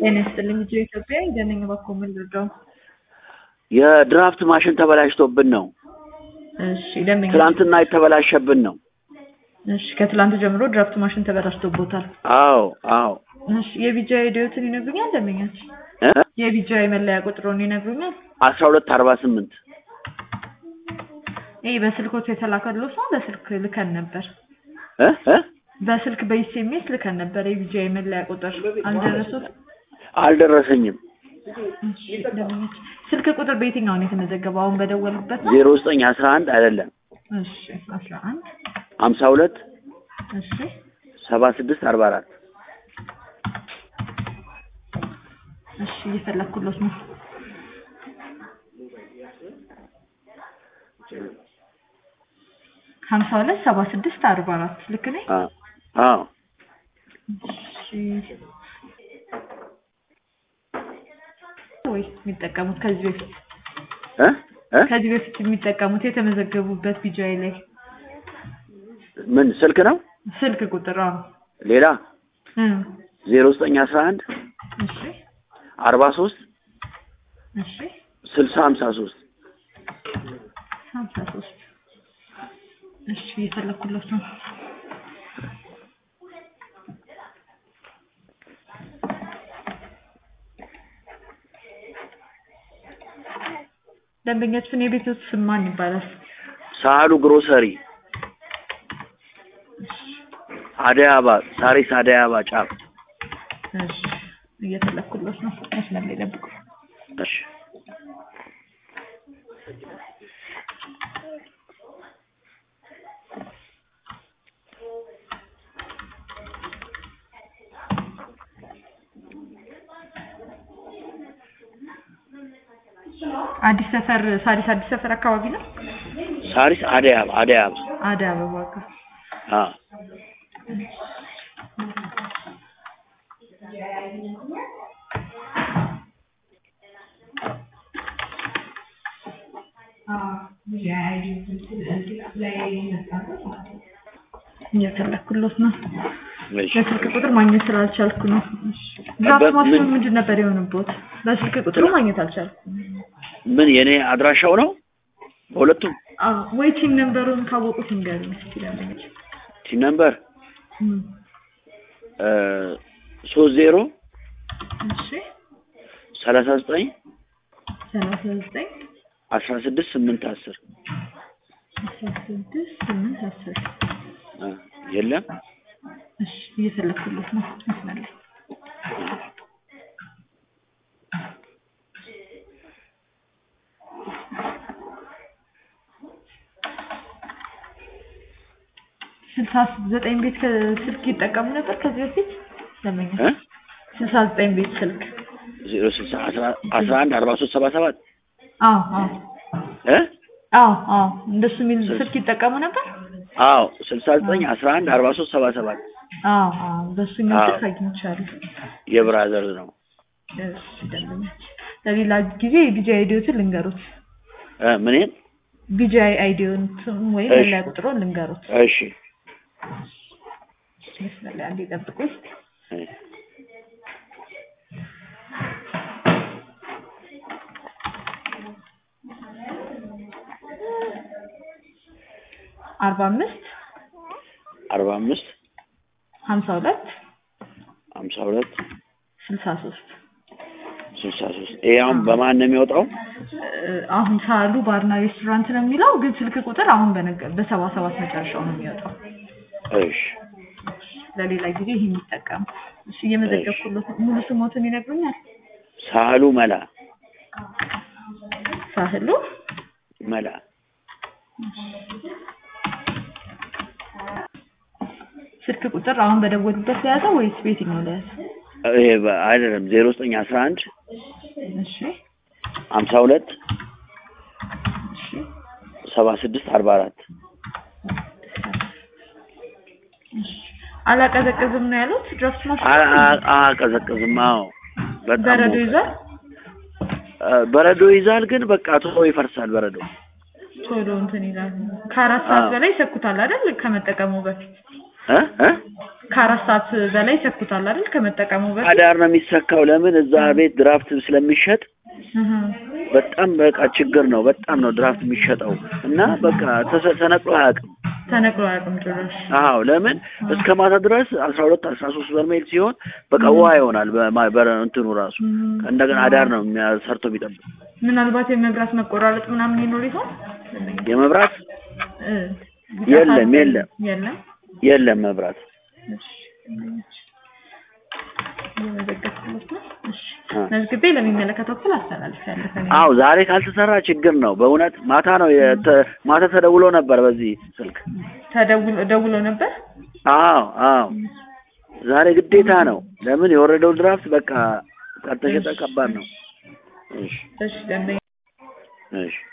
ጤና ይስጥልኝ ልጆ ኢትዮጵያ እንደነኝ እባክዎ ምን ልርዳው? የድራፍት ማሽን ተበላሽቶብን ነው። እሺ ደንበኛ ትናንትና የተበላሸብን ነው። እሺ ከትላንት ጀምሮ ድራፍት ማሽን ተበላሽቶቦታል። አዎ አዎ እሺ የቢጃ ሂደትን ይነግሩኛል ደንበኛች? እ የቢጃ የመለያ ቁጥሩን ይነግሩኛል? አስራ ሁለት አርባ ስምንት ይህ በስልኮት የተላከለው ሰው በስልክ ልከን ነበር። እ እ በስልክ በኢሴሜስ ልከን ነበር። የቢጃ የመለያ ቁጥር አልደረሱት? አልደረሰኝም። እሺ ደንበኛች ስልክ ቁጥር በየትኛው ነው የተመዘገበው? አሁን በደወሉበት ነው? ዜሮ ዘጠኝ አስራ አንድ አይደለም እሺ አስራ አንድ ሀምሳ ሁለት እሺ ሰባ ስድስት አርባ አራት እሺ እየፈለኩሎት ነው። ሀምሳ ሁለት ሰባ ስድስት አርባ አራት ልክ ነኝ? አዎ እሺ ወይስ የሚጠቀሙት ከዚህ በፊት እ እ ከዚህ በፊት የሚጠቀሙት የተመዘገቡበት ቢጃይ ላይ ምን ስልክ ነው? ስልክ ቁጥር አዎ ሌላ እ ዜሮ ዘጠኝ አስራ አንድ እሺ አርባ ሶስት እሺ ስልሳ ሀምሳ ሶስት ሀምሳ ሶስት እሺ እየፈለኩለት ነው። ደንበኛችን የቤቶት ስም ማን ይባላል? ሳህሉ ግሮሰሪ አደይ አበባ ሳሪስ አደይ አበባ ጫፍ እሺ እየፈለኩለት ነው። መስመር ላይ ጠብቁ። እሺ አዲስ ሰፈር ሳሪስ አዲስ ሰፈር አካባቢ ነው። ሳሪስ አደይ አበባ አደይ አበባ አደይ አበባ ጋር አ እየፈለኩለት ነው። እሺ በስልክ ቁጥር ማግኘት ስላልቻልኩ ነው። ድራፍት በምን- ማሽኑ ምንድን ነበር የሆነቦት? በስልክ ቁጥሩ ማግኘት አልቻልኩም። ምን የኔ አድራሻው ነው? በሁለቱም አዎ ወይ ቲም ነምበሩን ካወቁት ንገሩኝ እስኪ ደንበኞች። ቲም ነምበር እም፣ ሶስት ዜሮ እሺ ሰላሳ ዘጠኝ ሰላሳ ዘጠኝ አስራ ስድስት ስምንት አስር አስራ ስድስት ስምንት አስር የለም እሺ እየፈለኩለት ነው። መስመር ላይ ስልሳ ዘጠኝ ቤት ስልክ ይጠቀሙ ነበር ከዚህ በፊት ደንበኛ እ ስልሳ ዘጠኝ ቤት ስልክ ዜሮ ስልሳ አስራ አስራ አንድ አርባ ሶስት ሰባ ሰባት አዎ አዎ እ አዎ አዎ እንደሱ የሚል ስልክ ይጠቀሙ ነበር። አዎ ስልሳ ዘጠኝ አስራ አንድ አርባ ሶስት ሰባ ሰባት አዎ አዎ በሱ የሚል አዎ። ስልክ አግኝቻለሁ። የብራዘር ነው እሺ ደንበኛች ለሌላ ጊዜ የቢጂአይ አይዲዮትን ልንገሩት። እ ምንን ቢጂአይ አይዲዮትን ወይም እሺ። መለያ ቁጥሩን ልንገሩት። እሺ መስመር ላይ አንዴ ጠብቁኝ። እ አርባ አምስት አርባ አምስት ሀምሳ ሁለት ሀምሳ ሁለት ስልሳ ሶስት ስልሳ ሶስት ይሄ አሁን በማን ነው የሚወጣው? አሁን ሳሉ ባርና ሬስቶራንት ነው የሚለው ግን ስልክ ቁጥር አሁን በነገ- በሰባ ሰባት መጨረሻው ነው የሚወጣው። እሺ ለሌላ ጊዜ ይሄን የሚጠቀሙ እሺ እየመዘገብኩለት ነው። ሙሉ ስሞትን ይነግሩኛል? ሳህሉ መላ ሳህሉ መላ ስልክ ቁጥር አሁን በደወሉበት ለያዘ ወይስ በየትኛው ለያዘ? ይሄ በ- አይደለም ዜሮ ዘጠኝ አስራ አንድ እሺ ሀምሳ ሁለት እሺ ሰባ ስድስት አርባ አራት እሺ አላቀዘቅዝም ነው ያሉት ድራፍት ማሽን አቀዘቅዝም። አዎ በጣም በረዶ ሞቅ- ይዟል እ በረዶ ይዛል፣ ግን በቃ ቶሎ ይፈርሳል በረዶ። ቶሎ እንትን ይላል ከአራት ሰዓት አዎ። በላይ ይሰኩታል አይደል ከመጠቀሙ በፊት እ እ ከአራት ሰዓት በላይ ይሰኩታል አይደል? ከመጠቀሙ በፊት አዳር ነው የሚሰካው። ለምን እዛ ቤት ድራፍት ስለሚሸጥ እህ በጣም በቃ ችግር ነው። በጣም ነው ድራፍት የሚሸጠው እና በቃ ተሰ- ተነቅሎ አያውቅም። ተነግሮ አያውቅም ጭራሽ። አዎ ለምን እስከ ማታ ድረስ አስራ ሁለት አስራ ሶስት በርሜል ሲሆን በቃ ውሃ ይሆናል። በማ- በረ- እንትኑ ራሱ እም፣ እንደገና አዳር ነው የሚያ- ሰርቶ የሚጠብቅ ምናልባት የመብራት መቆራረጥ ምናምን ይኖር ይሆን? የመብራት እ፣ የለም፣ የለም። የለም። የለም መብራት። እሺ እየመዘገብኩለት ነው። እሺ አ። መዝግቤ ለሚመለከተው ክፍል አስተላልፌያለሁ። ከእኔ አዎ ዛሬ ካልተሰራ ችግር ነው በእውነት ማታ ነው የተ- ማታ ተደውሎ ነበር በዚህ ስልክ። ተደውሎ ደውሎ ነበር። አዎ አዎ ዛሬ ግዴታ ነው። ለምን የወረደው ድራፍት በቃ ካልተሸጠ ከባድ ነው። እሺ እሺ ደንበኛ እሺ